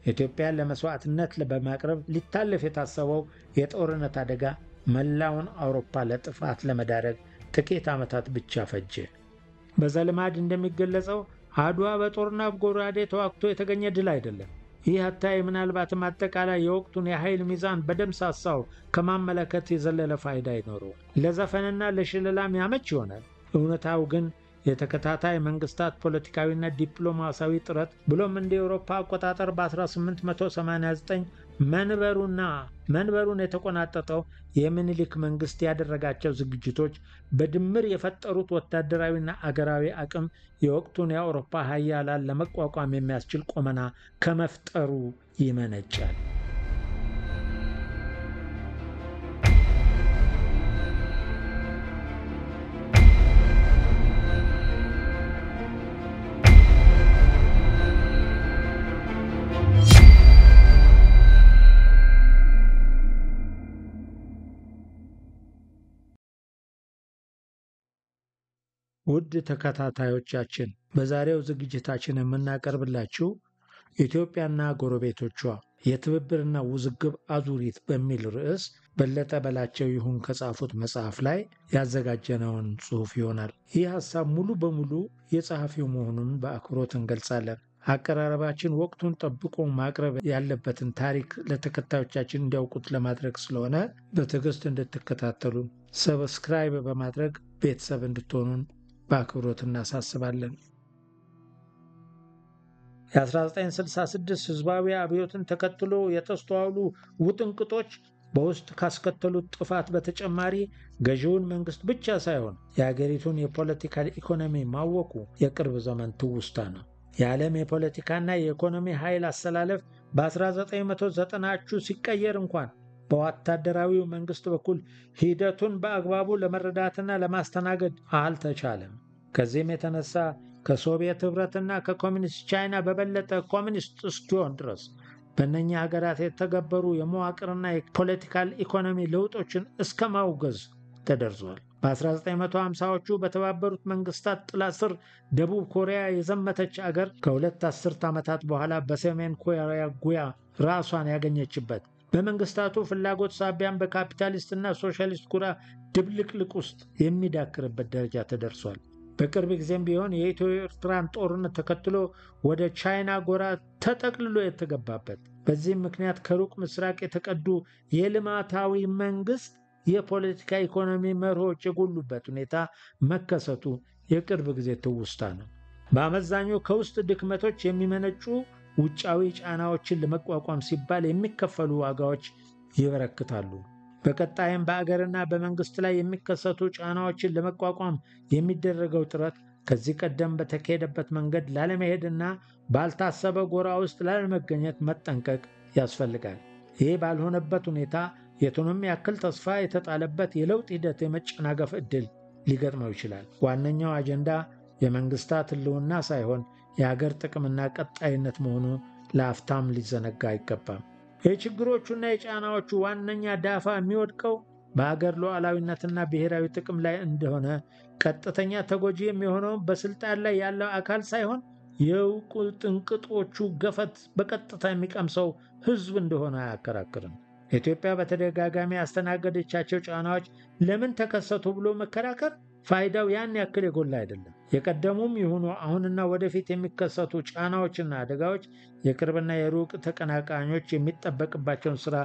ኢትዮጵያን ለመስዋዕትነት በማቅረብ ሊታለፍ የታሰበው የጦርነት አደጋ መላውን አውሮፓ ለጥፋት ለመዳረግ ጥቂት ዓመታት ብቻ ፈጀ። በዘልማድ እንደሚገለጸው አድዋ በጦርና ጎራዴ ተዋግቶ የተገኘ ድል አይደለም። ይህ አታይ ምናልባትም አጠቃላይ የወቅቱን የኃይል ሚዛን በደምሳሳው ከማመለከት የዘለለ ፋይዳ አይኖረውም። ለዘፈንና ለሽለላም ያመች ይሆናል። እውነታው ግን የተከታታይ መንግስታት ፖለቲካዊና ዲፕሎማሲያዊ ጥረት ብሎም እንደ ኤውሮፓ አቆጣጠር በ1889 መንበሩና መንበሩን የተቆናጠጠው የምኒልክ መንግስት ያደረጋቸው ዝግጅቶች በድምር የፈጠሩት ወታደራዊና አገራዊ አቅም የወቅቱን የአውሮፓ ሀያላን ለመቋቋም የሚያስችል ቁመና ከመፍጠሩ ይመነጫል። ውድ ተከታታዮቻችን በዛሬው ዝግጅታችን የምናቀርብላችሁ ኢትዮጵያና ጎረቤቶቿ የትብብርና ውዝግብ አዙሪት በሚል ርዕስ በለጠ በላቸው ይሁን ከጻፉት መጽሐፍ ላይ ያዘጋጀነውን ጽሑፍ ይሆናል። ይህ ሐሳብ ሙሉ በሙሉ የጸሐፊው መሆኑን በአክብሮት እንገልጻለን። አቀራረባችን ወቅቱን ጠብቆ ማቅረብ ያለበትን ታሪክ ለተከታዮቻችን እንዲያውቁት ለማድረግ ስለሆነ በትዕግስት እንድትከታተሉን ሰብስክራይብ በማድረግ ቤተሰብ እንድትሆኑን በአክብሮት እናሳስባለን። የ1966 ሕዝባዊ አብዮትን ተከትሎ የተስተዋሉ ውጥንቅጦች በውስጥ ካስከተሉት ጥፋት በተጨማሪ ገዢውን መንግስት ብቻ ሳይሆን የአገሪቱን የፖለቲካል ኢኮኖሚ ማወቁ የቅርብ ዘመን ትውስታ ነው። የዓለም የፖለቲካና የኢኮኖሚ ኃይል አሰላለፍ በ1990ዎቹ ሲቀየር እንኳን በወታደራዊው መንግስት በኩል ሂደቱን በአግባቡ ለመረዳትና ለማስተናገድ አልተቻለም። ከዚህም የተነሳ ከሶቪየት ኅብረትና ከኮሚኒስት ቻይና በበለጠ ኮሚኒስት እስኪሆን ድረስ በእነኛ ሀገራት የተገበሩ የመዋቅርና የፖለቲካል ኢኮኖሚ ለውጦችን እስከ ማውገዝ ተደርሷል። በ1950ዎቹ በተባበሩት መንግስታት ጥላ ስር ደቡብ ኮሪያ የዘመተች አገር ከሁለት አስርት ዓመታት በኋላ በሰሜን ኮሪያ ጉያ ራሷን ያገኘችበት በመንግስታቱ ፍላጎት ሳቢያን በካፒታሊስትና ሶሻሊስት ጉራ ድብልቅልቅ ውስጥ የሚዳክርበት ደረጃ ተደርሷል። በቅርብ ጊዜም ቢሆን የኢትዮ ኤርትራን ጦርነት ተከትሎ ወደ ቻይና ጎራ ተጠቅልሎ የተገባበት በዚህም ምክንያት ከሩቅ ምስራቅ የተቀዱ የልማታዊ መንግስት የፖለቲካ ኢኮኖሚ መርሆች የጎሉበት ሁኔታ መከሰቱ የቅርብ ጊዜ ትውስታ ነው። በአመዛኙ ከውስጥ ድክመቶች የሚመነጩ ውጫዊ ጫናዎችን ለመቋቋም ሲባል የሚከፈሉ ዋጋዎች ይበረክታሉ። በቀጣይም በአገርና በመንግስት ላይ የሚከሰቱ ጫናዎችን ለመቋቋም የሚደረገው ጥረት ከዚህ ቀደም በተካሄደበት መንገድ ላለመሄድና ባልታሰበ ጎራ ውስጥ ላለመገኘት መጠንቀቅ ያስፈልጋል። ይህ ባልሆነበት ሁኔታ የቱንም ያክል ተስፋ የተጣለበት የለውጥ ሂደት የመጨናገፍ ዕድል ሊገጥመው ይችላል። ዋነኛው አጀንዳ የመንግስታት ሕልውና ሳይሆን የሀገር ጥቅምና ቀጣይነት መሆኑ ለአፍታም ሊዘነጋ አይገባም። የችግሮቹና የጫናዎቹ ዋነኛ ዳፋ የሚወድቀው በሀገር ሉዓላዊነትና ብሔራዊ ጥቅም ላይ እንደሆነ ቀጥተኛ ተጎጂ የሚሆነው በስልጣን ላይ ያለው አካል ሳይሆን የእውቁ ጥንቅጦቹ ገፈት በቀጥታ የሚቀምሰው ህዝብ እንደሆነ አያከራክርም። ኢትዮጵያ በተደጋጋሚ ያስተናገደቻቸው ጫናዎች ለምን ተከሰቱ ብሎ መከራከር ፋይዳው ያን ያክል የጎላ አይደለም። የቀደሙም ይሁኑ አሁንና ወደፊት የሚከሰቱ ጫናዎችና አደጋዎች የቅርብና የሩቅ ተቀናቃኞች የሚጠበቅባቸውን ሥራ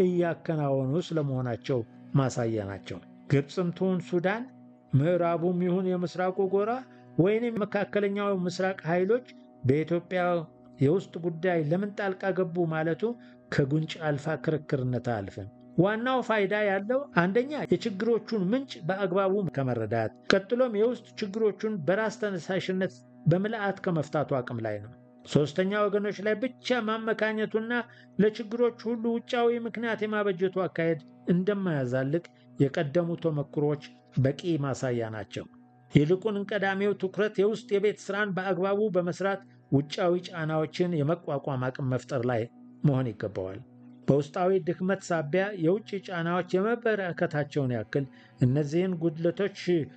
እያከናወኑ ስለመሆናቸው ማሳያ ናቸው። ግብፅም ትሁን ሱዳን፣ ምዕራቡም ይሁን የምስራቁ ጎራ ወይንም መካከለኛው ምስራቅ ኃይሎች በኢትዮጵያ የውስጥ ጉዳይ ለምን ጣልቃ ገቡ ማለቱ ከጉንጭ አልፋ ክርክርነት አያልፍም። ዋናው ፋይዳ ያለው አንደኛ የችግሮቹን ምንጭ በአግባቡ ከመረዳት ቀጥሎም የውስጥ ችግሮቹን በራስ ተነሳሽነት በምልአት ከመፍታቱ አቅም ላይ ነው። ሦስተኛ ወገኖች ላይ ብቻ ማመካኘቱና ለችግሮች ሁሉ ውጫዊ ምክንያት የማበጀቱ አካሄድ እንደማያዛልቅ የቀደሙ ተሞክሮች በቂ ማሳያ ናቸው። ይልቁን ቀዳሚው ትኩረት የውስጥ የቤት ሥራን በአግባቡ በመስራት ውጫዊ ጫናዎችን የመቋቋም አቅም መፍጠር ላይ መሆን ይገባዋል። በውስጣዊ ድክመት ሳቢያ የውጭ ጫናዎች የመበረከታቸውን ያክል እነዚህን ጉድለቶች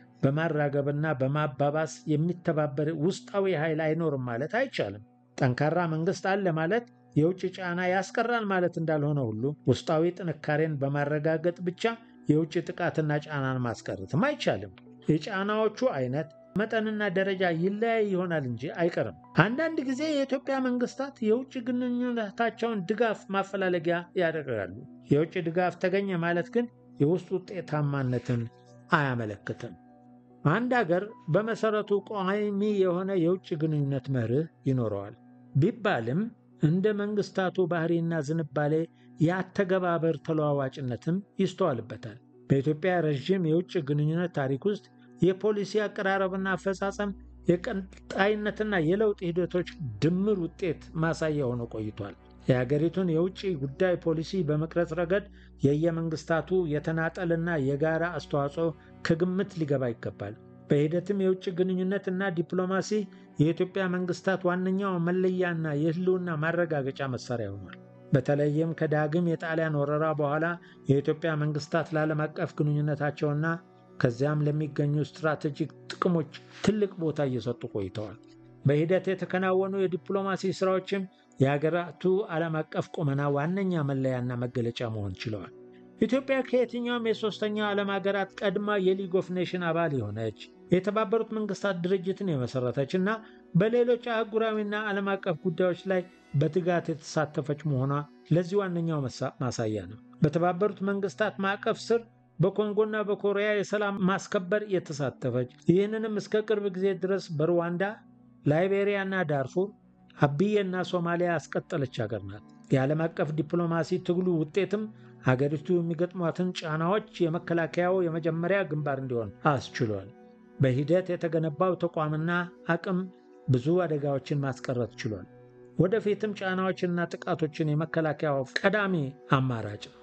በማራገብና በማባባስ የሚተባበር ውስጣዊ ኃይል አይኖርም ማለት አይቻልም። ጠንካራ መንግስት አለ ማለት የውጭ ጫና ያስቀራል ማለት እንዳልሆነ ሁሉ ውስጣዊ ጥንካሬን በማረጋገጥ ብቻ የውጭ ጥቃትና ጫናን ማስቀረትም አይቻልም። የጫናዎቹ አይነት መጠንና ደረጃ ይለያይ ይሆናል እንጂ አይቀርም። አንዳንድ ጊዜ የኢትዮጵያ መንግስታት የውጭ ግንኙነታቸውን ድጋፍ ማፈላለጊያ ያደርጋሉ። የውጭ ድጋፍ ተገኘ ማለት ግን የውስጥ ውጤታማነትን አያመለክትም። አንድ አገር በመሰረቱ ቋሚ የሆነ የውጭ ግንኙነት መርህ ይኖረዋል ቢባልም እንደ መንግስታቱ ባህሪና ዝንባሌ የአተገባበር ተለዋዋጭነትም ይስተዋልበታል። በኢትዮጵያ ረዥም የውጭ ግንኙነት ታሪክ ውስጥ የፖሊሲ አቀራረብና አፈጻጸም የቀጣይነትና የለውጥ ሂደቶች ድምር ውጤት ማሳያ ሆኖ ቆይቷል። የሀገሪቱን የውጭ ጉዳይ ፖሊሲ በመቅረጽ ረገድ የየመንግስታቱ የተናጠልና የጋራ አስተዋጽኦ ከግምት ሊገባ ይገባል። በሂደትም የውጭ ግንኙነት እና ዲፕሎማሲ የኢትዮጵያ መንግስታት ዋነኛው መለያና የህልውና ማረጋገጫ መሳሪያ ሆኗል። በተለይም ከዳግም የጣሊያን ወረራ በኋላ የኢትዮጵያ መንግስታት ለዓለም አቀፍ ግንኙነታቸውና ከዚያም ለሚገኙ ስትራቴጂክ ጥቅሞች ትልቅ ቦታ እየሰጡ ቆይተዋል። በሂደት የተከናወኑ የዲፕሎማሲ ስራዎችም የሀገራቱ ዓለም አቀፍ ቁመና ዋነኛ መለያና መገለጫ መሆን ችለዋል። ኢትዮጵያ ከየትኛውም የሦስተኛው ዓለም ሀገራት ቀድማ የሊግ ኦፍ ኔሽን አባል የሆነች የተባበሩት መንግስታት ድርጅትን የመሰረተች እና በሌሎች አህጉራዊና ዓለም አቀፍ ጉዳዮች ላይ በትጋት የተሳተፈች መሆኗ ለዚህ ዋነኛው ማሳያ ነው። በተባበሩት መንግስታት ማዕቀፍ ስር በኮንጎና በኮሪያ የሰላም ማስከበር የተሳተፈች ይህንንም እስከ ቅርብ ጊዜ ድረስ በሩዋንዳ፣ ላይቤሪያና ዳርፉር፣ አብዬና ሶማሊያ ያስቀጠለች ሀገር ናት። የዓለም አቀፍ ዲፕሎማሲ ትግሉ ውጤትም ሀገሪቱ የሚገጥሟትን ጫናዎች የመከላከያው የመጀመሪያ ግንባር እንዲሆን አስችሏል። በሂደት የተገነባው ተቋምና አቅም ብዙ አደጋዎችን ማስቀረት ችሏል። ወደፊትም ጫናዎችንና ጥቃቶችን የመከላከያው ቀዳሚ አማራጭ ነው።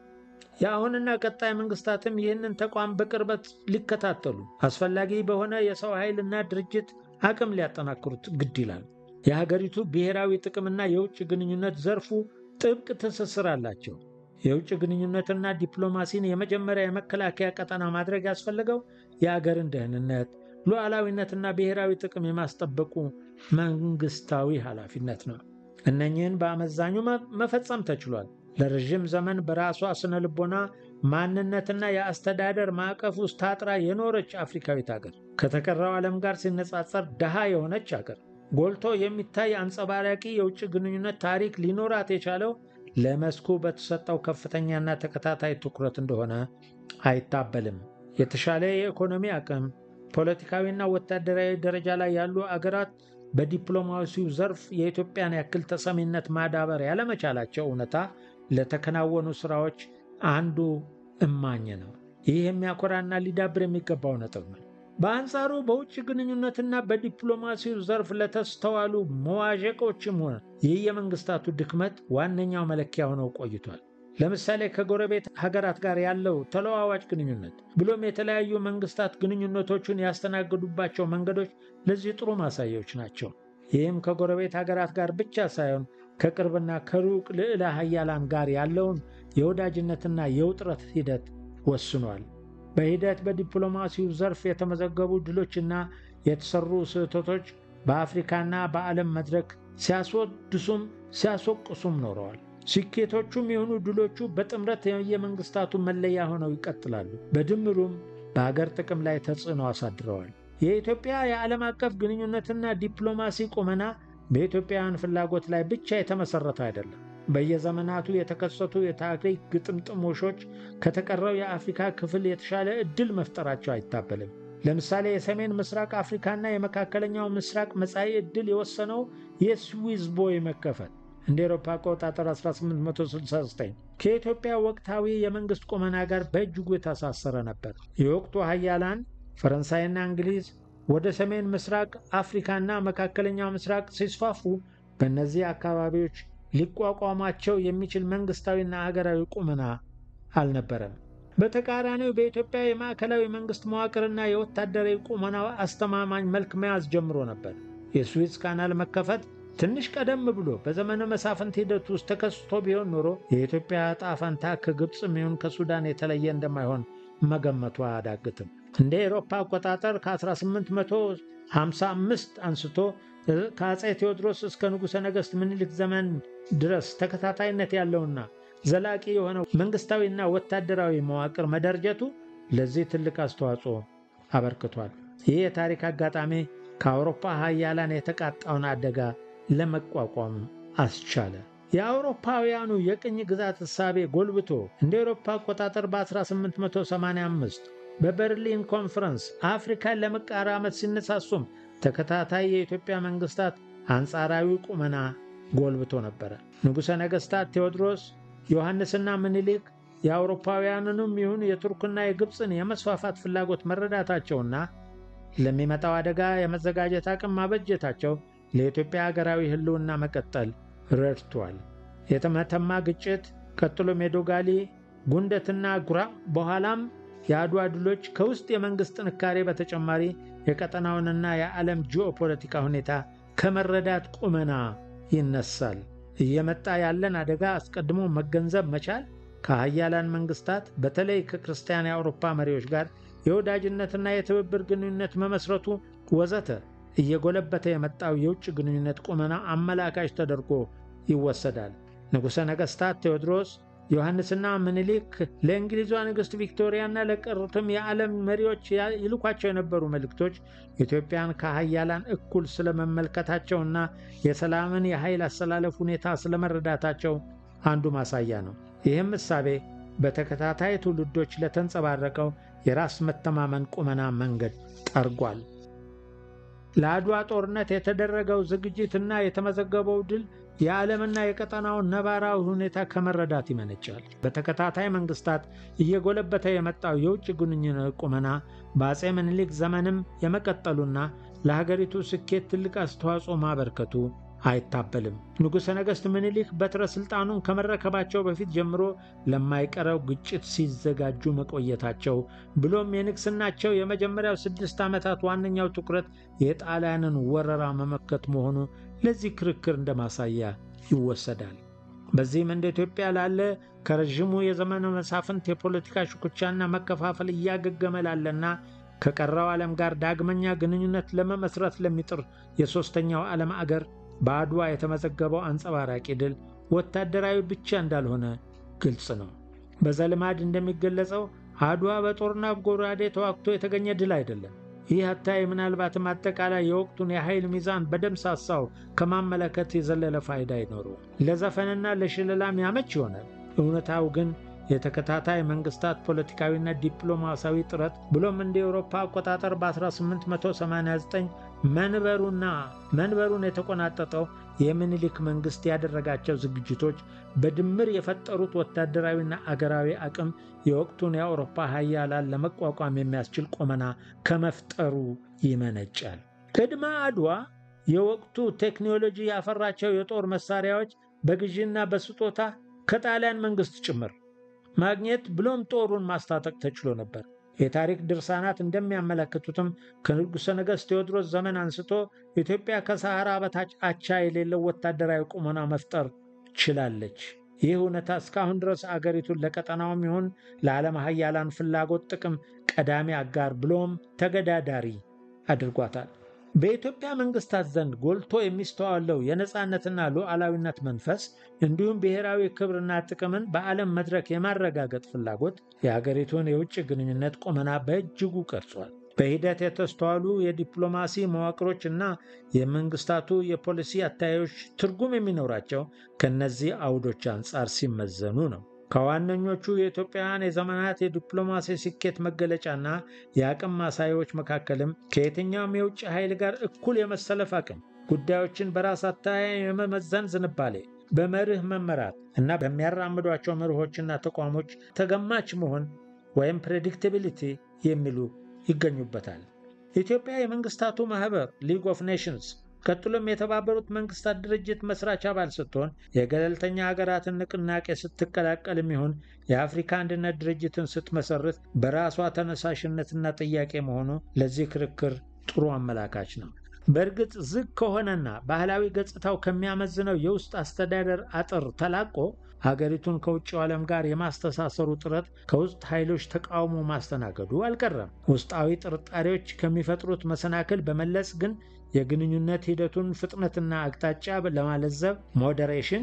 የአሁንና ቀጣይ መንግስታትም ይህንን ተቋም በቅርበት ሊከታተሉ አስፈላጊ በሆነ የሰው ኃይልና ድርጅት አቅም ሊያጠናክሩት ግድ ይላል። የሀገሪቱ ብሔራዊ ጥቅምና የውጭ ግንኙነት ዘርፉ ጥብቅ ትስስር አላቸው። የውጭ ግንኙነትና ዲፕሎማሲን የመጀመሪያ የመከላከያ ቀጠና ማድረግ ያስፈለገው የአገርን ደህንነት፣ ሉዓላዊነትና ብሔራዊ ጥቅም የማስጠበቁ መንግስታዊ ኃላፊነት ነው። እነኚህን በአመዛኙ መፈጸም ተችሏል። ለረዥም ዘመን በራሷ ስነ ልቦና ማንነትና የአስተዳደር ማዕቀፍ ውስጥ ታጥራ የኖረች አፍሪካዊት ሀገር፣ ከተቀረው ዓለም ጋር ሲነጻጸር ድሃ የሆነች ሀገር፣ ጎልቶ የሚታይ አንጸባራቂ የውጭ ግንኙነት ታሪክ ሊኖራት የቻለው ለመስኩ በተሰጠው ከፍተኛና ተከታታይ ትኩረት እንደሆነ አይታበልም። የተሻለ የኢኮኖሚ አቅም፣ ፖለቲካዊና ወታደራዊ ደረጃ ላይ ያሉ አገራት በዲፕሎማሲው ዘርፍ የኢትዮጵያን ያክል ተሰሚነት ማዳበር ያለመቻላቸው እውነታ ለተከናወኑ ስራዎች አንዱ እማኝ ነው። ይህ የሚያኮራና ሊዳብር የሚገባው ነጥብ ነው። በአንጻሩ በውጭ ግንኙነትና በዲፕሎማሲው ዘርፍ ለተስተዋሉ መዋዠቆችም ሆነ ይህ የመንግስታቱ ድክመት ዋነኛው መለኪያ ሆነው ቆይቷል። ለምሳሌ ከጎረቤት ሀገራት ጋር ያለው ተለዋዋጭ ግንኙነት ብሎም የተለያዩ መንግስታት ግንኙነቶቹን ያስተናግዱባቸው መንገዶች ለዚህ ጥሩ ማሳያዎች ናቸው። ይህም ከጎረቤት ሀገራት ጋር ብቻ ሳይሆን ከቅርብና ከሩቅ ልዕለ ሀያላን ጋር ያለውን የወዳጅነትና የውጥረት ሂደት ወስኗል። በሂደት በዲፕሎማሲው ዘርፍ የተመዘገቡ ድሎችና የተሰሩ ስህተቶች በአፍሪካና በዓለም መድረክ ሲያስወድሱም ሲያስወቅሱም ኖረዋል። ስኬቶቹም የሆኑ ድሎቹ በጥምረት የመንግስታቱ መለያ ሆነው ይቀጥላሉ። በድምሩም በሀገር ጥቅም ላይ ተጽዕኖ አሳድረዋል። የኢትዮጵያ የዓለም አቀፍ ግንኙነትና ዲፕሎማሲ ቁመና በኢትዮጵያውያን ፍላጎት ላይ ብቻ የተመሰረተ አይደለም። በየዘመናቱ የተከሰቱ የታሪክ ግጥምጥሞሾች ከተቀረው የአፍሪካ ክፍል የተሻለ ዕድል መፍጠራቸው አይታበልም። ለምሳሌ የሰሜን ምስራቅ አፍሪካና የመካከለኛው ምስራቅ መጻኢ ዕድል የወሰነው የስዊዝ ቦይ መከፈት እንደ ኤሮፓ አቆጣጠር 1869 ከኢትዮጵያ ወቅታዊ የመንግሥት ቁመና ጋር በእጅጉ የተሳሰረ ነበር። የወቅቱ ሀያላን ፈረንሳይና እንግሊዝ ወደ ሰሜን ምስራቅ አፍሪካና መካከለኛው ምስራቅ ሲስፋፉ በእነዚህ አካባቢዎች ሊቋቋማቸው የሚችል መንግስታዊና ሀገራዊ ቁመና አልነበረም። በተቃራኒው በኢትዮጵያ የማዕከላዊ መንግስት መዋቅርና የወታደራዊ ቁመና አስተማማኝ መልክ መያዝ ጀምሮ ነበር። የስዊዝ ካናል መከፈት ትንሽ ቀደም ብሎ በዘመነ መሳፍንት ሂደት ውስጥ ተከስቶ ቢሆን ኖሮ የኢትዮጵያ ዕጣ ፈንታ ከግብፅም ይሁን ከሱዳን የተለየ እንደማይሆን መገመቱ አያዳግትም። እንደ ኤሮፓ አቆጣጠር ከ1855 አንስቶ ከአፄ ቴዎድሮስ እስከ ንጉሠ ነገሥት ምኒልክ ዘመን ድረስ ተከታታይነት ያለውና ዘላቂ የሆነ መንግስታዊና ወታደራዊ መዋቅር መደርጀቱ ለዚህ ትልቅ አስተዋጽኦ አበርክቷል። ይህ የታሪክ አጋጣሚ ከአውሮፓ ሀያላን የተቃጣውን አደጋ ለመቋቋም አስቻለ። የአውሮፓውያኑ የቅኝ ግዛት እሳቤ ጎልብቶ እንደ አውሮፓ አቆጣጠር በ1885 በበርሊን ኮንፈረንስ አፍሪካን ለመቃራመት ሲነሳሱም ተከታታይ የኢትዮጵያ መንግስታት አንጻራዊ ቁመና ጎልብቶ ነበረ። ንጉሠ ነገሥታት ቴዎድሮስ፣ ዮሐንስና ምኒልክ የአውሮፓውያንንም ይሁን የቱርክና የግብፅን የመስፋፋት ፍላጎት መረዳታቸውና ለሚመጣው አደጋ የመዘጋጀት አቅም ማበጀታቸው ለኢትዮጵያ ሀገራዊ ሕልውና መቀጠል ረድቷል። የተመተማ ግጭት፣ ቀጥሎም የዶጋሊ ጉንደትና ጉራ፣ በኋላም የአድዋ ድሎች ከውስጥ የመንግሥት ጥንካሬ በተጨማሪ የቀጠናውንና የዓለም ጂኦፖለቲካ ሁኔታ ከመረዳት ቁመና ይነሳል። እየመጣ ያለን አደጋ አስቀድሞ መገንዘብ መቻል ከሀያላን መንግስታት በተለይ ከክርስቲያን የአውሮፓ መሪዎች ጋር የወዳጅነትና የትብብር ግንኙነት መመስረቱ ወዘተ እየጎለበተ የመጣው የውጭ ግንኙነት ቁመና አመላካች ተደርጎ ይወሰዳል። ንጉሠ ነገሥታት ቴዎድሮስ፣ ዮሐንስና ምኒልክ ለእንግሊዟ ንግሥት ቪክቶሪያና ለቀሩትም የዓለም መሪዎች ይልኳቸው የነበሩ መልእክቶች ኢትዮጵያን ከሀያላን እኩል ስለመመልከታቸውና የሰላምን የኃይል አሰላለፍ ሁኔታ ስለመረዳታቸው አንዱ ማሳያ ነው። ይህም እሳቤ በተከታታይ ትውልዶች ለተንጸባረቀው የራስ መተማመን ቁመና መንገድ ጠርጓል። ለአድዋ ጦርነት የተደረገው ዝግጅትና የተመዘገበው ድል የዓለምና የቀጠናውን ነባራዊ ሁኔታ ከመረዳት ይመነጫል። በተከታታይ መንግስታት እየጎለበተ የመጣው የውጭ ግንኙነት ቁመና በአፄ ምኒልክ ዘመንም የመቀጠሉና ለሀገሪቱ ስኬት ትልቅ አስተዋጽኦ ማበርከቱ አይታበልም። ንጉሠ ነገሥት ምኒልክ በትረ ሥልጣኑን ከመረከባቸው በፊት ጀምሮ ለማይቀረው ግጭት ሲዘጋጁ መቆየታቸው ብሎም የንግሥናቸው የመጀመሪያው ስድስት ዓመታት ዋነኛው ትኩረት የጣሊያንን ወረራ መመከት መሆኑ ለዚህ ክርክር እንደ ማሳያ ይወሰዳል። በዚህም እንደ ኢትዮጵያ ላለ ከረዥሙ የዘመነ መሳፍንት የፖለቲካ ሽኩቻና መከፋፈል እያገገመ ላለና ከቀረው ዓለም ጋር ዳግመኛ ግንኙነት ለመመስረት ለሚጥር የሦስተኛው ዓለም አገር በአድዋ የተመዘገበው አንጸባራቂ ድል ወታደራዊ ብቻ እንዳልሆነ ግልጽ ነው። በዘልማድ እንደሚገለጸው አድዋ በጦርና ጎራዴ ተዋግቶ የተገኘ ድል አይደለም። ይህ አታይ ምናልባትም አጠቃላይ የወቅቱን የኃይል ሚዛን በደምሳሳው ከማመለከት የዘለለ ፋይዳ አይኖረው። ለዘፈንና ለሽለላም ያመች ይሆናል። እውነታው ግን የተከታታይ መንግስታት ፖለቲካዊና ዲፕሎማሲያዊ ጥረት ብሎም እንደ ኤውሮፓ አቆጣጠር በ1889 መንበሩና መንበሩን የተቆናጠጠው የምኒልክ መንግስት ያደረጋቸው ዝግጅቶች በድምር የፈጠሩት ወታደራዊና አገራዊ አቅም የወቅቱን የአውሮፓ ሀያላን ለመቋቋም የሚያስችል ቁመና ከመፍጠሩ ይመነጫል። ቅድመ አድዋ የወቅቱ ቴክኖሎጂ ያፈራቸው የጦር መሳሪያዎች በግዢና በስጦታ ከጣሊያን መንግስት ጭምር ማግኘት ብሎም ጦሩን ማስታጠቅ ተችሎ ነበር። የታሪክ ድርሳናት እንደሚያመለክቱትም ከንጉሠ ነገሥት ቴዎድሮስ ዘመን አንስቶ ኢትዮጵያ ከሰሐራ በታች አቻ የሌለው ወታደራዊ ቁመና መፍጠር ችላለች። ይህ እውነታ እስካሁን ድረስ አገሪቱን ለቀጠናውም ይሁን ለዓለም ሀያላን ፍላጎት ጥቅም ቀዳሚ አጋር ብሎም ተገዳዳሪ አድርጓታል። በኢትዮጵያ መንግስታት ዘንድ ጎልቶ የሚስተዋለው የነፃነትና ሉዓላዊነት መንፈስ እንዲሁም ብሔራዊ ክብርና ጥቅምን በዓለም መድረክ የማረጋገጥ ፍላጎት የአገሪቱን የውጭ ግንኙነት ቁመና በእጅጉ ቀርጿል። በሂደት የተስተዋሉ የዲፕሎማሲ መዋቅሮች እና የመንግስታቱ የፖሊሲ አታዮች ትርጉም የሚኖራቸው ከእነዚህ አውዶች አንጻር ሲመዘኑ ነው። ከዋነኞቹ የኢትዮጵያውያን የዘመናት የዲፕሎማሲ ስኬት መገለጫና የአቅም ማሳያዎች መካከልም ከየትኛውም የውጭ ኃይል ጋር እኩል የመሰለፍ አቅም፣ ጉዳዮችን በራስ አተያይ የመመዘን ዝንባሌ፣ በመርህ መመራት እና በሚያራምዷቸው መርሆችና ተቋሞች ተገማች መሆን ወይም ፕሬዲክቲቢሊቲ የሚሉ ይገኙበታል። ኢትዮጵያ የመንግስታቱ ማህበር ሊግ ኦፍ ኔሽንስ ቀጥሎም የተባበሩት መንግስታት ድርጅት መስራች አባል ስትሆን የገለልተኛ ሀገራትን ንቅናቄ ስትቀላቀልም ይሁን የአፍሪካ አንድነት ድርጅትን ስትመሰርት በራሷ ተነሳሽነትና ጥያቄ መሆኑ ለዚህ ክርክር ጥሩ አመላካች ነው። በእርግጥ ዝግ ከሆነና ባህላዊ ገጽታው ከሚያመዝነው የውስጥ አስተዳደር አጥር ተላቆ ሀገሪቱን ከውጭው ዓለም ጋር የማስተሳሰሩ ጥረት ከውስጥ ኃይሎች ተቃውሞ ማስተናገዱ አልቀረም። ውስጣዊ ጥርጣሬዎች ከሚፈጥሩት መሰናክል በመለስ ግን የግንኙነት ሂደቱን ፍጥነትና አቅጣጫ ለማለዘብ ሞዴሬሽን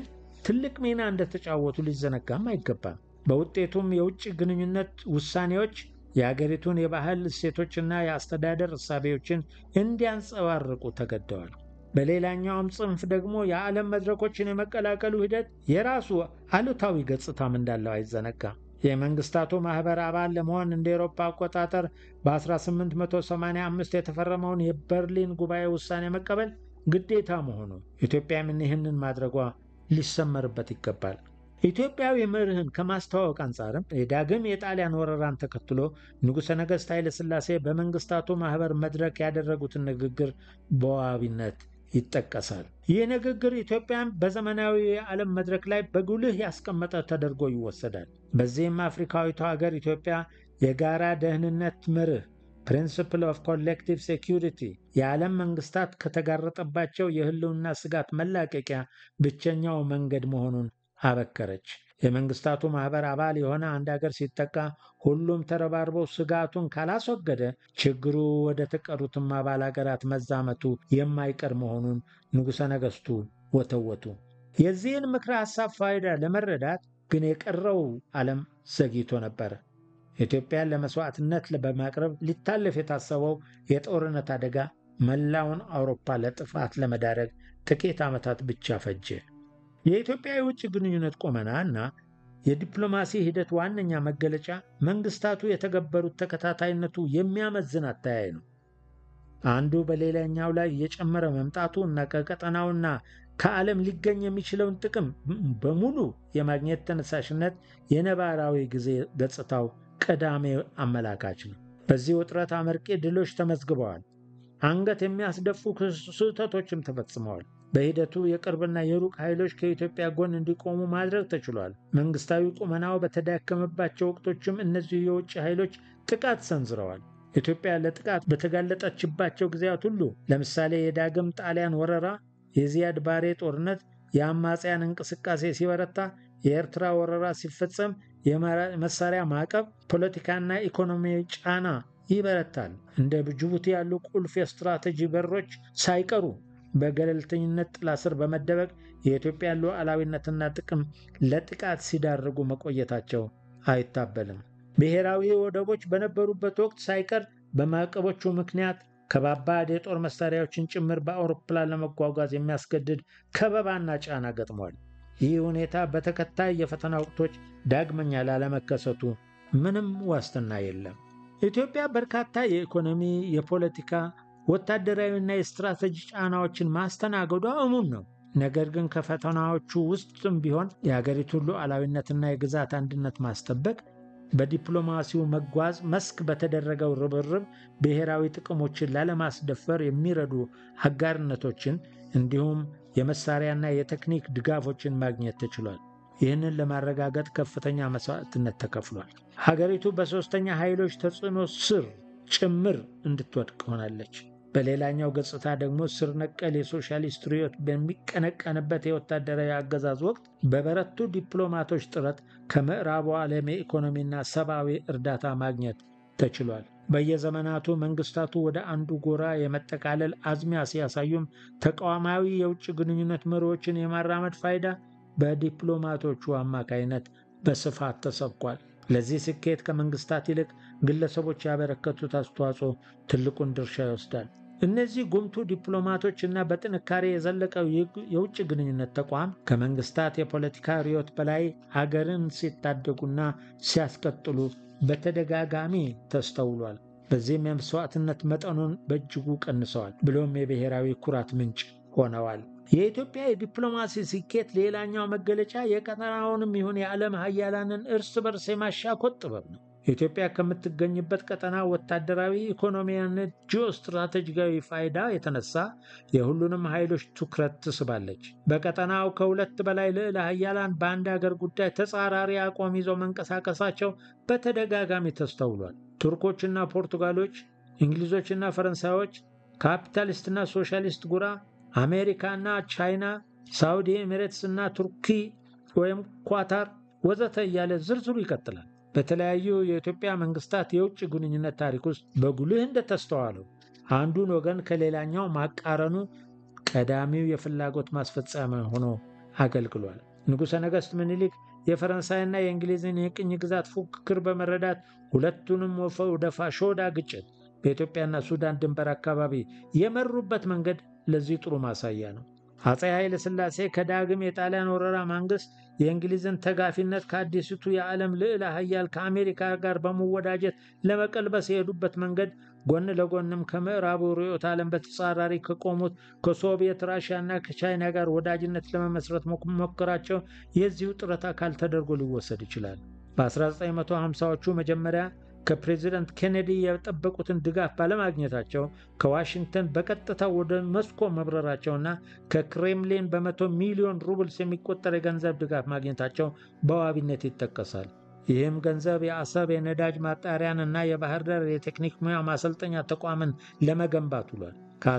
ትልቅ ሚና እንደተጫወቱ ሊዘነጋም አይገባም። በውጤቱም የውጭ ግንኙነት ውሳኔዎች የአገሪቱን የባህል እሴቶችና የአስተዳደር እሳቤዎችን እንዲያንጸባርቁ ተገደዋል። በሌላኛውም ጽንፍ ደግሞ የዓለም መድረኮችን የመቀላቀሉ ሂደት የራሱ አሉታዊ ገጽታም እንዳለው አይዘነጋም። የመንግስታቱ ማኅበር አባል ለመሆን እንደ ኤሮፓ አቆጣጠር በ1885 የተፈረመውን የበርሊን ጉባኤ ውሳኔ መቀበል ግዴታ መሆኑ ኢትዮጵያም ይህንን ማድረጓ ሊሰመርበት ይገባል። ኢትዮጵያዊ መርህን ከማስተዋወቅ አንጻርም የዳግም የጣሊያን ወረራን ተከትሎ ንጉሠ ነገሥት ኃይለ ሥላሴ በመንግስታቱ ማኅበር መድረክ ያደረጉትን ንግግር በዋቢነት ይጠቀሳል። ይህ ንግግር ኢትዮጵያን በዘመናዊ የዓለም መድረክ ላይ በጉልህ ያስቀመጠ ተደርጎ ይወሰዳል። በዚህም አፍሪካዊቷ ሀገር ኢትዮጵያ የጋራ ደህንነት መርህ ፕሪንስፕል ኦፍ ኮሌክቲቭ ሴኪሪቲ የዓለም መንግስታት ከተጋረጠባቸው የህልውና ስጋት መላቀቂያ ብቸኛው መንገድ መሆኑን አበከረች። የመንግስታቱ ማኅበር አባል የሆነ አንድ ሀገር ሲጠቃ ሁሉም ተረባርበው ስጋቱን ካላስወገደ ችግሩ ወደ ተቀሩትም አባል ሀገራት መዛመቱ የማይቀር መሆኑን ንጉሠ ነገሥቱ ወተወቱ። የዚህን ምክረ ሐሳብ ፋይዳ ለመረዳት ግን የቀረው ዓለም ዘግይቶ ነበር። ኢትዮጵያን ለመስዋዕትነት በማቅረብ ሊታለፍ የታሰበው የጦርነት አደጋ መላውን አውሮፓ ለጥፋት ለመዳረግ ጥቂት ዓመታት ብቻ ፈጀ። የኢትዮጵያ የውጭ ግንኙነት ቁመና እና የዲፕሎማሲ ሂደት ዋነኛ መገለጫ መንግስታቱ የተገበሩት ተከታታይነቱ የሚያመዝን አተያይ ነው። አንዱ በሌላኛው ላይ እየጨመረ መምጣቱ እና ከቀጠናውና ከዓለም ሊገኝ የሚችለውን ጥቅም በሙሉ የማግኘት ተነሳሽነት የነባራዊ ጊዜ ገጽታው ቀዳሚ አመላካች ነው። በዚህ ውጥረት አመርቂ ድሎች ተመዝግበዋል። አንገት የሚያስደፉ ስህተቶችም ተፈጽመዋል። በሂደቱ የቅርብና የሩቅ ኃይሎች ከኢትዮጵያ ጎን እንዲቆሙ ማድረግ ተችሏል። መንግስታዊ ቁመናው በተዳከመባቸው ወቅቶችም እነዚሁ የውጭ ኃይሎች ጥቃት ሰንዝረዋል። ኢትዮጵያ ለጥቃት በተጋለጠችባቸው ጊዜያት ሁሉ ለምሳሌ የዳግም ጣሊያን ወረራ፣ የዚያድ ባሬ ጦርነት፣ የአማጽያን እንቅስቃሴ ሲበረታ፣ የኤርትራ ወረራ ሲፈጸም፣ የመሳሪያ ማዕቀብ፣ ፖለቲካና ኢኮኖሚያዊ ጫና ይበረታል። እንደ ጅቡቲ ያሉ ቁልፍ የስትራቴጂ በሮች ሳይቀሩ በገለልተኝነት ጥላ ስር በመደበቅ የኢትዮጵያን ሉዓላዊነትና ጥቅም ለጥቃት ሲዳርጉ መቆየታቸው አይታበልም። ብሔራዊ ወደቦች በነበሩበት ወቅት ሳይቀር በማዕቀቦቹ ምክንያት ከባባድ የጦር መሳሪያዎችን ጭምር በአውሮፕላን ለመጓጓዝ የሚያስገድድ ከበባና ጫና ገጥሟል። ይህ ሁኔታ በተከታይ የፈተና ወቅቶች ዳግመኛ ላለመከሰቱ ምንም ዋስትና የለም። ኢትዮጵያ በርካታ የኢኮኖሚ፣ የፖለቲካ ወታደራዊና የስትራቴጂ ጫናዎችን ማስተናገዷ እሙን ነው። ነገር ግን ከፈተናዎቹ ውስጥም ቢሆን የሀገሪቱን ሉዓላዊነትና የግዛት አንድነት ማስጠበቅ በዲፕሎማሲው መጓዝ መስክ በተደረገው ርብርብ ብሔራዊ ጥቅሞችን ላለማስደፈር የሚረዱ አጋርነቶችን እንዲሁም የመሳሪያና የቴክኒክ ድጋፎችን ማግኘት ተችሏል። ይህንን ለማረጋገጥ ከፍተኛ መስዋዕትነት ተከፍሏል። ሀገሪቱ በሦስተኛ ኃይሎች ተጽዕኖ ስር ጭምር እንድትወድቅ ሆናለች። በሌላኛው ገጽታ ደግሞ ስር ነቀል የሶሻሊስት ርዕዮት በሚቀነቀንበት የወታደራዊ አገዛዝ ወቅት በበረቱ ዲፕሎማቶች ጥረት ከምዕራቡ ዓለም የኢኮኖሚና ሰብአዊ እርዳታ ማግኘት ተችሏል። በየዘመናቱ መንግስታቱ ወደ አንዱ ጎራ የመጠቃለል አዝሚያ ሲያሳዩም ተቃዋማዊ የውጭ ግንኙነት መሪዎችን የማራመድ ፋይዳ በዲፕሎማቶቹ አማካይነት በስፋት ተሰብኳል። ለዚህ ስኬት ከመንግስታት ይልቅ ግለሰቦች ያበረከቱት አስተዋጽኦ ትልቁን ድርሻ ይወስዳል። እነዚህ ጉምቱ ዲፕሎማቶች እና በጥንካሬ የዘለቀው የውጭ ግንኙነት ተቋም ከመንግስታት የፖለቲካ ርዕዮት በላይ ሀገርን ሲታደጉና ሲያስቀጥሉ በተደጋጋሚ ተስተውሏል። በዚህም የመስዋዕትነት መጠኑን በእጅጉ ቀንሰዋል፣ ብሎም የብሔራዊ ኩራት ምንጭ ሆነዋል። የኢትዮጵያ የዲፕሎማሲ ስኬት ሌላኛው መገለጫ የቀጠናውንም ይሁን የዓለም ሀያላንን እርስ በርስ የማሻኮት ጥበብ ነው። ኢትዮጵያ ከምትገኝበት ቀጠና ወታደራዊ፣ ኢኮኖሚያና ጂኦ ስትራቴጂካዊ ፋይዳ የተነሳ የሁሉንም ኃይሎች ትኩረት ትስባለች። በቀጠናው ከሁለት በላይ ልዕለ ሀያላን በአንድ ሀገር ጉዳይ ተጻራሪ አቋም ይዘው መንቀሳቀሳቸው በተደጋጋሚ ተስተውሏል። ቱርኮችና ፖርቱጋሎች፣ እንግሊዞችና ፈረንሳዮች፣ ካፒታሊስትና ሶሻሊስት ጉራ አሜሪካና ቻይና፣ ሳውዲ ኤሚሬትስ እና ቱርኪ ወይም ኳታር ወዘተ እያለ ዝርዝሩ ይቀጥላል። በተለያዩ የኢትዮጵያ መንግስታት የውጭ ግንኙነት ታሪክ ውስጥ በጉልህ እንደተስተዋለው አንዱን ወገን ከሌላኛው ማቃረኑ ቀዳሚው የፍላጎት ማስፈጸሚያ ሆኖ አገልግሏል። ንጉሠ ነገሥት ምኒልክ የፈረንሳይና የእንግሊዝን የቅኝ ግዛት ፉክክር በመረዳት ሁለቱንም ወደ ፋሾዳ ግጭት በኢትዮጵያና ሱዳን ድንበር አካባቢ የመሩበት መንገድ ለዚህ ጥሩ ማሳያ ነው። አፄ ኃይለ ሥላሴ ከዳግም የጣሊያን ወረራ ማንግስት የእንግሊዝን ተጋፊነት ከአዲስቱ የዓለም ልዕለ ኃያል ከአሜሪካ ጋር በመወዳጀት ለመቀልበስ የሄዱበት መንገድ ጎን ለጎንም ከምዕራቡ ርዕዮተ ዓለም በተጻራሪ ከቆሙት ከሶቪየት ራሽያና ከቻይና ጋር ወዳጅነት ለመመስረት መሞከራቸው የዚሁ ጥረት አካል ተደርጎ ሊወሰድ ይችላል። በ1950ዎቹ መጀመሪያ ከፕሬዚደንት ኬኔዲ የጠበቁትን ድጋፍ ባለማግኘታቸው ከዋሽንግተን በቀጥታ ወደ ሞስኮ መብረራቸውና ከክሬምሊን በመቶ ሚሊዮን ሩብልስ የሚቆጠር የገንዘብ ድጋፍ ማግኘታቸው በዋቢነት ይጠቀሳል። ይህም ገንዘብ የአሰብ የነዳጅ ማጣሪያን እና የባህር ዳር የቴክኒክ ሙያ ማሰልጠኛ ተቋምን ለመገንባት ውሏል።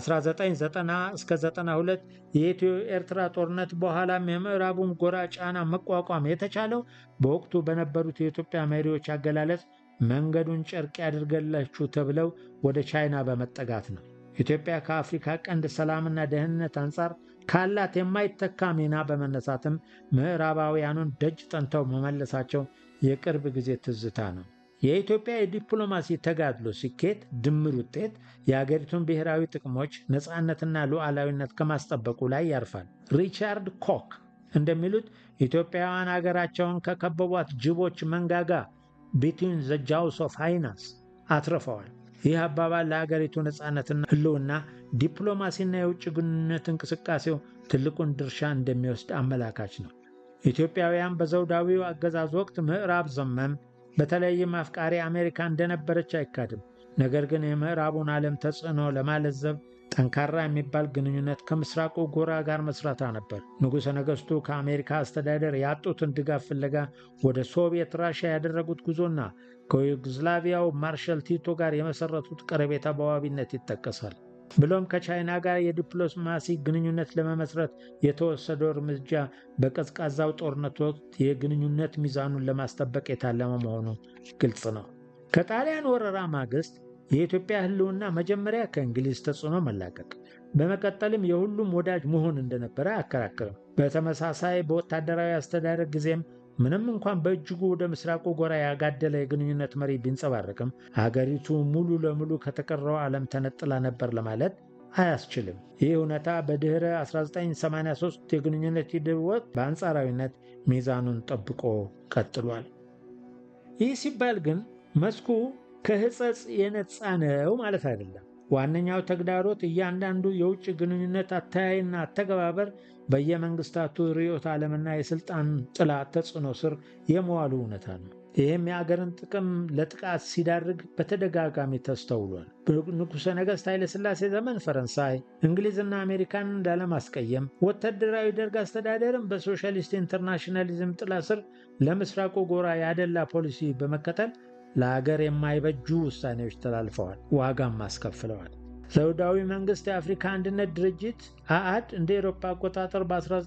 ከ1990 እስከ 92 የኢትዮ ኤርትራ ጦርነት በኋላም የምዕራቡን ጎራ ጫና መቋቋም የተቻለው በወቅቱ በነበሩት የኢትዮጵያ መሪዎች አገላለጽ መንገዱን ጨርቅ ያድርገላችሁ ተብለው ወደ ቻይና በመጠጋት ነው። ኢትዮጵያ ከአፍሪካ ቀንድ ሰላምና ደህንነት አንጻር ካላት የማይተካ ሚና በመነሳትም ምዕራባውያኑን ደጅ ጠንተው መመለሳቸው የቅርብ ጊዜ ትዝታ ነው። የኢትዮጵያ የዲፕሎማሲ ተጋድሎ ስኬት ድምር ውጤት የአገሪቱን ብሔራዊ ጥቅሞች ነፃነትና ሉዓላዊነት ከማስጠበቁ ላይ ያርፋል። ሪቻርድ ኮክ እንደሚሉት ኢትዮጵያውያን አገራቸውን ከከበቧት ጅቦች መንጋጋ ቢትዊን ዘ ጃውስ ኦፍ ሃይናስ አትርፈዋል። ይህ አባባል ለሀገሪቱ ነፃነትና ሕልውና ዲፕሎማሲና የውጭ ግንኙነት እንቅስቃሴው ትልቁን ድርሻ እንደሚወስድ አመላካች ነው። ኢትዮጵያውያን በዘውዳዊው አገዛዝ ወቅት ምዕራብ ዘመም በተለይም አፍቃሪ አሜሪካ እንደነበረች አይካድም። ነገር ግን የምዕራቡን ዓለም ተጽዕኖ ለማለዘብ ጠንካራ የሚባል ግንኙነት ከምስራቁ ጎራ ጋር መስራታ ነበር። ንጉሠ ነገሥቱ ከአሜሪካ አስተዳደር ያጡትን ድጋፍ ፍለጋ ወደ ሶቪየት ራሽያ ያደረጉት ጉዞና ከዩግዝላቪያው ማርሻል ቲቶ ጋር የመሰረቱት ቀረቤታ በዋቢነት ይጠቀሳል። ብሎም ከቻይና ጋር የዲፕሎማሲ ግንኙነት ለመመስረት የተወሰደው እርምጃ በቀዝቃዛው ጦርነት ወቅት የግንኙነት ሚዛኑን ለማስጠበቅ የታለመ መሆኑ ግልጽ ነው። ከጣሊያን ወረራ ማግስት የኢትዮጵያ ሕልውና መጀመሪያ ከእንግሊዝ ተጽዕኖ መላቀቅ፣ በመቀጠልም የሁሉም ወዳጅ መሆን እንደነበረ አያከራክርም። በተመሳሳይ በወታደራዊ አስተዳደር ጊዜም ምንም እንኳን በእጅጉ ወደ ምስራቁ ጎራ ያጋደለ የግንኙነት መሪ ቢንጸባረቅም ሀገሪቱ ሙሉ ለሙሉ ከተቀረው ዓለም ተነጥላ ነበር ለማለት አያስችልም። ይህ እውነታ በድኅረ 1983 የግንኙነት ሂደት ወቅት በአንጻራዊነት ሚዛኑን ጠብቆ ቀጥሏል። ይህ ሲባል ግን መስኩ ከሕጸጽ የነጻ ነው ማለት አይደለም። ዋነኛው ተግዳሮት እያንዳንዱ የውጭ ግንኙነት አተያይና አተገባበር በየመንግስታቱ ርዕዮተ ዓለምና የሥልጣን ጥላ ተጽዕኖ ስር የመዋሉ እውነታ ነው። ይህም የአገርን ጥቅም ለጥቃት ሲዳርግ በተደጋጋሚ ተስተውሏል። በንጉሠ ነገሥት ኃይለሥላሴ ዘመን ፈረንሳይ፣ እንግሊዝና አሜሪካን ላለማስቀየም ወታደራዊ ደርግ አስተዳደርም በሶሻሊስት ኢንተርናሽናሊዝም ጥላ ስር ለምስራቁ ጎራ ያደላ ፖሊሲ በመከተል ለአገር የማይበጁ ውሳኔዎች ተላልፈዋል፣ ዋጋም አስከፍለዋል። ዘውዳዊ መንግስት የአፍሪካ አንድነት ድርጅት አአድ እንደ ኤሮፓ አቆጣጠር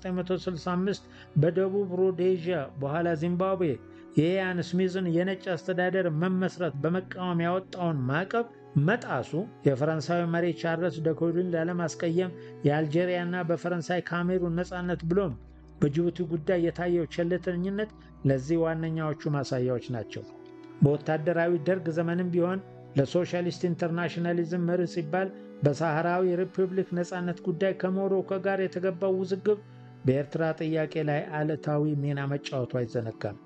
በ1965 በደቡብ ሮዴዥያ በኋላ ዚምባብዌ የኢያን ስሚዝን የነጭ አስተዳደር መመስረት በመቃወም ያወጣውን ማዕቀብ መጣሱ የፈረንሳዊ መሪ ቻርለስ ደኮልን ላለማስቀየም የአልጄሪያና በፈረንሳይ ካሜሩን ነፃነት ብሎም በጅቡቲ ጉዳይ የታየው ቸልተኝነት ለዚህ ዋነኛዎቹ ማሳያዎች ናቸው። በወታደራዊ ደርግ ዘመንም ቢሆን ለሶሻሊስት ኢንተርናሽናሊዝም መርህ ሲባል በሳህራዊ ሪፑብሊክ ነፃነት ጉዳይ ከሞሮኮ ጋር የተገባው ውዝግብ በኤርትራ ጥያቄ ላይ አለታዊ ሚና መጫወቱ አይዘነጋም።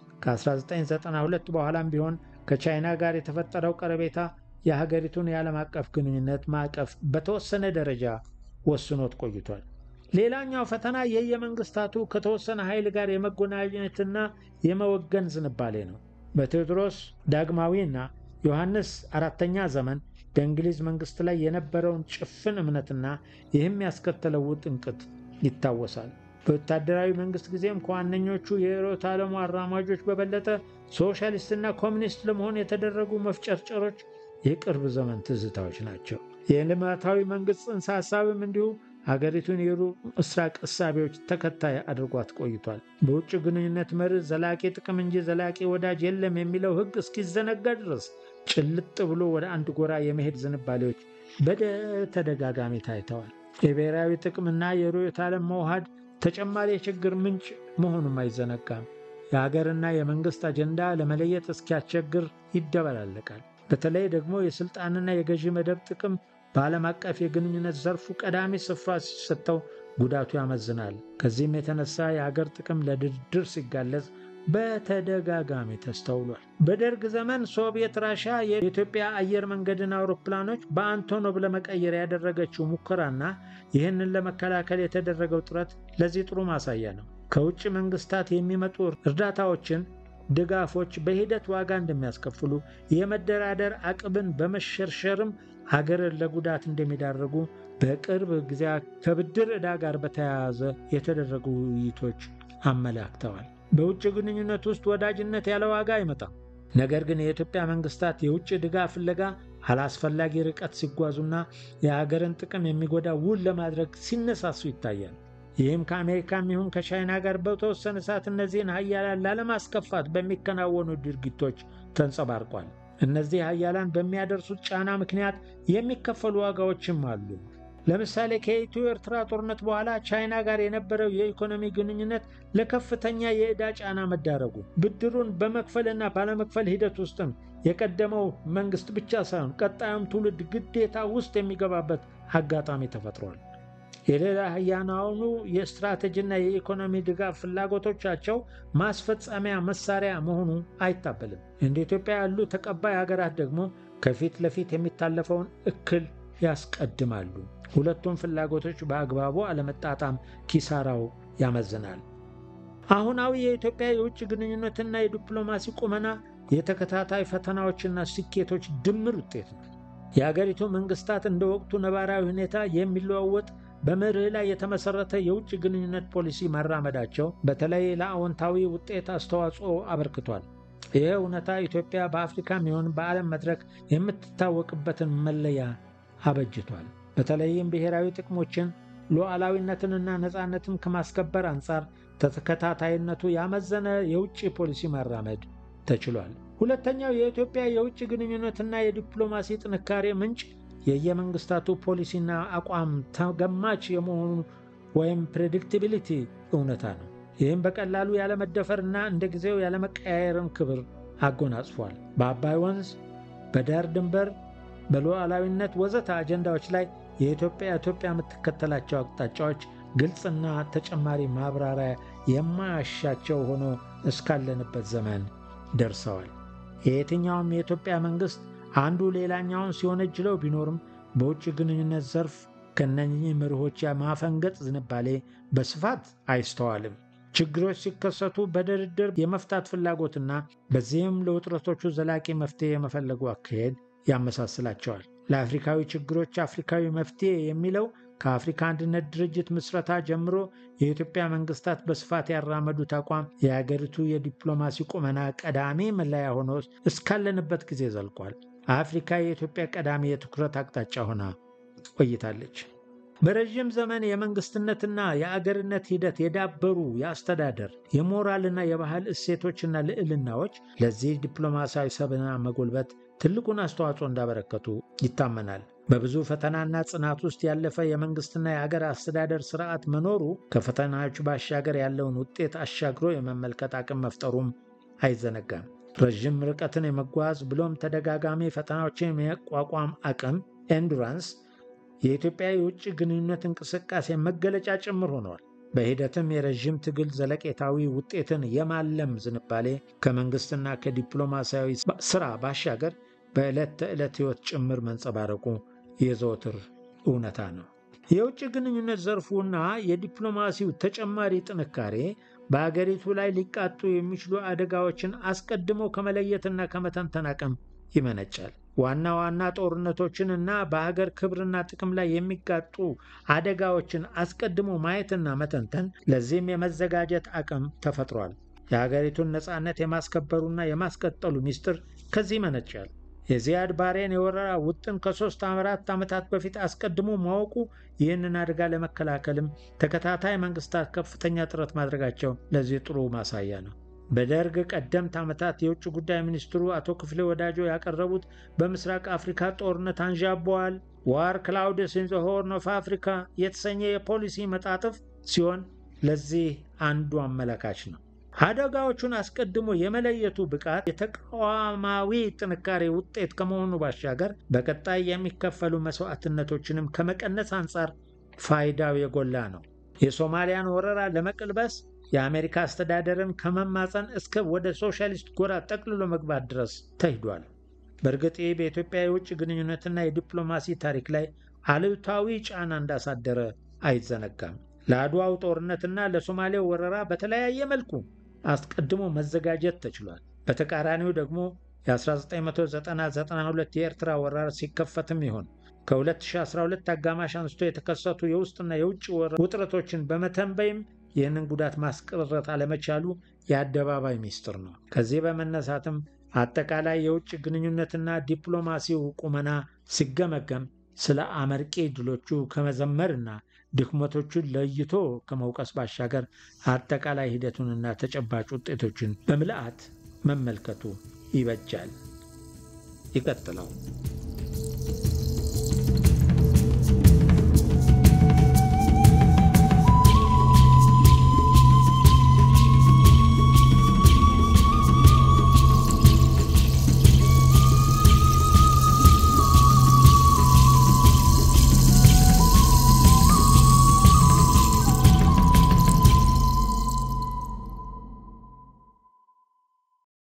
ከ1992 በኋላም ቢሆን ከቻይና ጋር የተፈጠረው ቀረቤታ የሀገሪቱን የዓለም አቀፍ ግንኙነት ማዕቀፍ በተወሰነ ደረጃ ወስኖት ቆይቷል። ሌላኛው ፈተና የየመንግስታቱ ከተወሰነ ኃይል ጋር የመጎናኘትና የመወገን ዝንባሌ ነው። በቴዎድሮስ ዳግማዊና ዮሐንስ አራተኛ ዘመን በእንግሊዝ መንግስት ላይ የነበረውን ጭፍን እምነትና ይህም ያስከተለው ውጥንቅጥ ይታወሳል። በወታደራዊ መንግስት ጊዜም ከዋነኞቹ የርዕዮተ ዓለሙ አራማጆች በበለጠ ሶሻሊስትና ኮሚኒስት ለመሆን የተደረጉ መፍጨርጨሮች የቅርብ ዘመን ትዝታዎች ናቸው። የልማታዊ መንግስት ጽንሰ ሐሳብም እንዲሁ ሀገሪቱን የሩቅ ምስራቅ እሳቤዎች ተከታይ አድርጓት ቆይቷል። በውጭ ግንኙነት መርህ ዘላቂ ጥቅም እንጂ ዘላቂ ወዳጅ የለም የሚለው ሕግ እስኪዘነጋ ድረስ ጭልጥ ብሎ ወደ አንድ ጎራ የመሄድ ዝንባሌዎች በተደጋጋሚ ታይተዋል። የብሔራዊ ጥቅምና የርዕዮተ ዓለም መውሃድ ተጨማሪ የችግር ምንጭ መሆኑም አይዘነጋም። የሀገርና የመንግሥት አጀንዳ ለመለየት እስኪያስቸግር ይደበላለቃል። በተለይ ደግሞ የሥልጣንና የገዢ መደብ ጥቅም በዓለም አቀፍ የግንኙነት ዘርፉ ቀዳሚ ስፍራ ሲሰጠው ጉዳቱ ያመዝናል። ከዚህም የተነሳ የሀገር ጥቅም ለድርድር ሲጋለጽ በተደጋጋሚ ተስተውሏል። በደርግ ዘመን ሶቪየት ራሻ የኢትዮጵያ አየር መንገድን አውሮፕላኖች በአንቶኖቭ ለመቀየር ያደረገችው ሙከራና ይህንን ለመከላከል የተደረገው ጥረት ለዚህ ጥሩ ማሳያ ነው። ከውጭ መንግስታት የሚመጡ እርዳታዎችን፣ ድጋፎች በሂደት ዋጋ እንደሚያስከፍሉ፣ የመደራደር አቅምን በመሸርሸርም ሀገርን ለጉዳት እንደሚዳርጉ በቅርብ ጊዜ ከብድር ዕዳ ጋር በተያያዘ የተደረጉ ውይይቶች አመላክተዋል። በውጭ ግንኙነት ውስጥ ወዳጅነት ያለ ዋጋ አይመጣም። ነገር ግን የኢትዮጵያ መንግስታት የውጭ ድጋፍ ፍለጋ አላስፈላጊ ርቀት ሲጓዙና የሀገርን ጥቅም የሚጎዳ ውል ለማድረግ ሲነሳሱ ይታያል። ይህም ከአሜሪካም ይሁን ከቻይና ጋር በተወሰነ ሰዓት እነዚህን ሀያላን ላለማስከፋት በሚከናወኑ ድርጊቶች ተንጸባርቋል። እነዚህ ሀያላን በሚያደርሱት ጫና ምክንያት የሚከፈሉ ዋጋዎችም አሉ። ለምሳሌ ከኢትዮ ኤርትራ ጦርነት በኋላ ቻይና ጋር የነበረው የኢኮኖሚ ግንኙነት ለከፍተኛ የዕዳ ጫና መዳረጉ፣ ብድሩን በመክፈልና ባለመክፈል ሂደት ውስጥም የቀደመው መንግስት ብቻ ሳይሆን ቀጣዩም ትውልድ ግዴታ ውስጥ የሚገባበት አጋጣሚ ተፈጥሯል። የሌላ ሀያናኑ የስትራቴጂና የኢኮኖሚ ድጋፍ ፍላጎቶቻቸው ማስፈጸሚያ መሳሪያ መሆኑ አይታበልም። እንደ ኢትዮጵያ ያሉ ተቀባይ ሀገራት ደግሞ ከፊት ለፊት የሚታለፈውን እክል ያስቀድማሉ። ሁለቱም ፍላጎቶች በአግባቡ አለመጣጣም ኪሳራው ያመዝናል። አሁናዊ የኢትዮጵያ የውጭ ግንኙነትና የዲፕሎማሲ ቁመና የተከታታይ ፈተናዎችና ስኬቶች ድምር ውጤት ነው። የአገሪቱ መንግስታት እንደ ወቅቱ ነባራዊ ሁኔታ የሚለዋወጥ በመርህ ላይ የተመሰረተ የውጭ ግንኙነት ፖሊሲ መራመዳቸው በተለይ ለአዎንታዊ ውጤት አስተዋጽኦ አበርክቷል። ይህ እውነታ ኢትዮጵያ በአፍሪካም ይሁን በዓለም መድረክ የምትታወቅበትን መለያ አበጅቷል። በተለይም ብሔራዊ ጥቅሞችን ሉዓላዊነትንና ነፃነትን ከማስከበር አንጻር ተከታታይነቱ ያመዘነ የውጭ ፖሊሲ ማራመድ ተችሏል። ሁለተኛው የኢትዮጵያ የውጭ ግንኙነትና የዲፕሎማሲ ጥንካሬ ምንጭ የየመንግስታቱ ፖሊሲና አቋም ተገማች የመሆኑ ወይም ፕሬዲክቲቢሊቲ እውነታ ነው። ይህም በቀላሉ ያለመደፈርና እንደ ጊዜው ያለመቀያየርን ክብር አጎናጽፏል። በአባይ ወንዝ፣ በዳር ድንበር፣ በሉዓላዊነት ወዘተ አጀንዳዎች ላይ የኢትዮጵያ ኢትዮጵያ የምትከተላቸው አቅጣጫዎች ግልጽና ተጨማሪ ማብራሪያ የማያሻቸው ሆኖ እስካለንበት ዘመን ደርሰዋል። የየትኛውም የኢትዮጵያ መንግሥት አንዱ ሌላኛውን ሲወነጅለው ቢኖርም በውጭ ግንኙነት ዘርፍ ከነኚህ መርሆች የማፈንገጥ ዝንባሌ በስፋት አይስተዋልም። ችግሮች ሲከሰቱ በድርድር የመፍታት ፍላጎትና በዚህም ለውጥረቶቹ ዘላቂ መፍትሄ የመፈለጉ አካሄድ ያመሳስላቸዋል። ለአፍሪካዊ ችግሮች አፍሪካዊ መፍትሄ የሚለው ከአፍሪካ አንድነት ድርጅት ምስረታ ጀምሮ የኢትዮጵያ መንግስታት በስፋት ያራመዱት አቋም የሀገሪቱ የዲፕሎማሲ ቁመና ቀዳሚ መለያ ሆኖ እስካለንበት ጊዜ ዘልቋል። አፍሪካ የኢትዮጵያ ቀዳሚ የትኩረት አቅጣጫ ሆና ቆይታለች። በረዥም ዘመን የመንግስትነትና የአገርነት ሂደት የዳበሩ የአስተዳደር የሞራልና የባህል እሴቶችና ልዕልናዎች ለዚህ ዲፕሎማሲያዊ ሰብና መጎልበት ትልቁን አስተዋጽኦ እንዳበረከቱ ይታመናል። በብዙ ፈተናና ጽናት ውስጥ ያለፈ የመንግስትና የአገር አስተዳደር ስርዓት መኖሩ ከፈተናዎቹ ባሻገር ያለውን ውጤት አሻግሮ የመመልከት አቅም መፍጠሩም አይዘነጋም። ረዥም ርቀትን የመጓዝ ብሎም ተደጋጋሚ ፈተናዎችን የመቋቋም አቅም ኤንዱራንስ የኢትዮጵያ የውጭ ግንኙነት እንቅስቃሴ መገለጫ ጭምር ሆነዋል። በሂደትም የረዥም ትግል ዘለቄታዊ ውጤትን የማለም ዝንባሌ ከመንግስትና ከዲፕሎማሲያዊ ስራ ባሻገር በዕለት ተዕለት ሕይወት ጭምር መንጸባረቁ የዘወትር እውነታ ነው። የውጭ ግንኙነት ዘርፉና የዲፕሎማሲው ተጨማሪ ጥንካሬ በአገሪቱ ላይ ሊቃጡ የሚችሉ አደጋዎችን አስቀድሞ ከመለየትና ከመተንተን አቅም ይመነጫል። ዋና ዋና ጦርነቶችን እና በሀገር ክብርና ጥቅም ላይ የሚጋጡ አደጋዎችን አስቀድሞ ማየትና መተንተን፣ ለዚህም የመዘጋጀት አቅም ተፈጥሯል። የሀገሪቱን ነፃነት የማስከበሩና የማስቀጠሉ ሚስጥር ከዚህ ይመነጫል። የዚያድ ባሬን የወረራ ውጥን ከሶስት አራት ዓመታት በፊት አስቀድሞ ማወቁ ይህንን አደጋ ለመከላከልም ተከታታይ መንግስታት ከፍተኛ ጥረት ማድረጋቸው ለዚህ ጥሩ ማሳያ ነው። በደርግ ቀደምት ዓመታት የውጭ ጉዳይ ሚኒስትሩ አቶ ክፍሌ ወዳጆ ያቀረቡት በምስራቅ አፍሪካ ጦርነት አንዣበዋል ዋር ክላውድስ ኢን ዘ ሆርን ኦፍ አፍሪካ የተሰኘ የፖሊሲ መጣጥፍ ሲሆን ለዚህ አንዱ አመላካች ነው። አደጋዎቹን አስቀድሞ የመለየቱ ብቃት የተቋማዊ ጥንካሬ ውጤት ከመሆኑ ባሻገር በቀጣይ የሚከፈሉ መስዋዕትነቶችንም ከመቀነስ አንጻር ፋይዳው የጎላ ነው። የሶማሊያን ወረራ ለመቀልበስ የአሜሪካ አስተዳደርን ከመማፀን እስከ ወደ ሶሻሊስት ጎራ ጠቅልሎ መግባት ድረስ ተሂዷል። በእርግጥ ይህ በኢትዮጵያ የውጭ ግንኙነትና የዲፕሎማሲ ታሪክ ላይ አሉታዊ ጫና እንዳሳደረ አይዘነጋም። ለአድዋው ጦርነትና ለሶማሌው ወረራ በተለያየ መልኩ አስቀድሞ መዘጋጀት ተችሏል። በተቃራኒው ደግሞ የ1990-92 የኤርትራ ወረራ ሲከፈትም ይሆን ከ2012 አጋማሽ አንስቶ የተከሰቱ የውስጥና የውጭ ውጥረቶችን በመተንበይም ይህንን ጉዳት ማስቀረት አለመቻሉ የአደባባይ ሚስጥር ነው። ከዚህ በመነሳትም አጠቃላይ የውጭ ግንኙነትና ዲፕሎማሲው ቁመና ሲገመገም ስለ አመርቂ ድሎቹ ከመዘመርና ድክመቶቹን ለይቶ ከመውቀስ ባሻገር አጠቃላይ ሂደቱንና ተጨባጭ ውጤቶችን በምልአት መመልከቱ ይበጃል። ይቀጥለው።